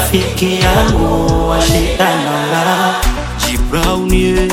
rafiki yangu wa shida na raha. G Brown yeah.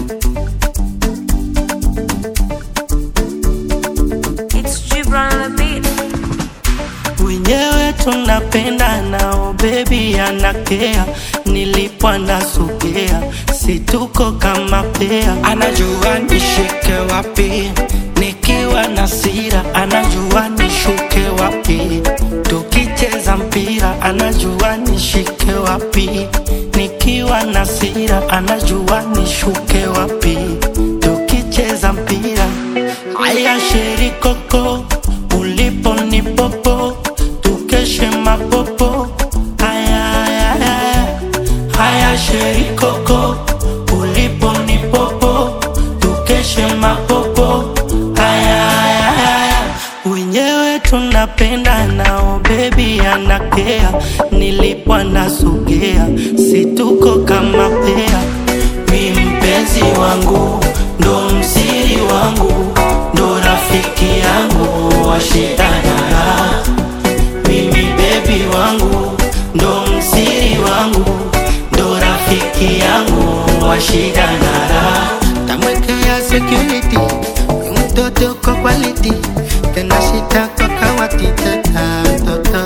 It's Gibran on the beat. wenyewe tunapenda nao bebi anakea nilipo anasogea situko kama pea anajua nishike wapi nikiwa na sira anajua nishuke wapi tukicheza mpira anajua nishike wapi nikiwa na sira anajua nishuke wapi tukicheza mpira aya sherikoko ulipo ni popo tukeshe mapopo haya haya haya haya sherikoko ulipo ni popo tukeshe mapopo haya haya haya wenyewe tunapenda nao bebi anakea nilipo anasogea situko kama pea mi mpenzi wangu ndo msiri wangu ndo rafiki yangu wa shida na raha mimi bebi wangu ndo msiri wangu ndo rafiki yangu wa shida na raha tamwekea security huyu mtoto kwa quality tena shita kwa kawati teta mtoto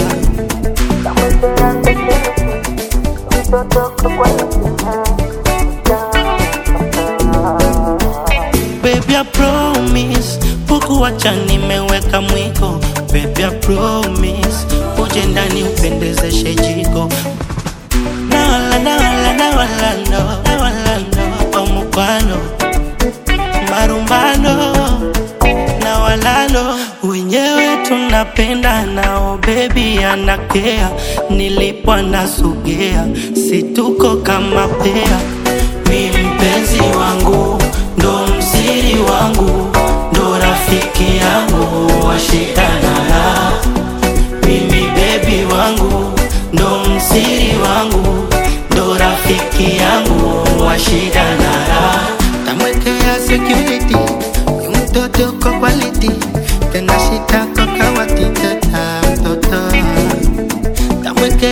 Baby, I promise Pukuwacha nimeweka mwiko Baby, I promise Uje ndani upendezeshe jiko Na wala, na wala, na wala, no Na wala, no Omukwano Marumbano Na wala, no Wenyewe tunapenda nao Baby, anakea Nilipo anasogea Situko kama pea mi mpenzi wangu ndo msiri wangu ndo rafiki yangu wa shida na raha mimi bebi wangu ndo msiri wangu ndo rafiki yangu wa shida na raha tamwekea security huyu mtoto kwa quality tena shita kwa kawati teta mtoto tamwekea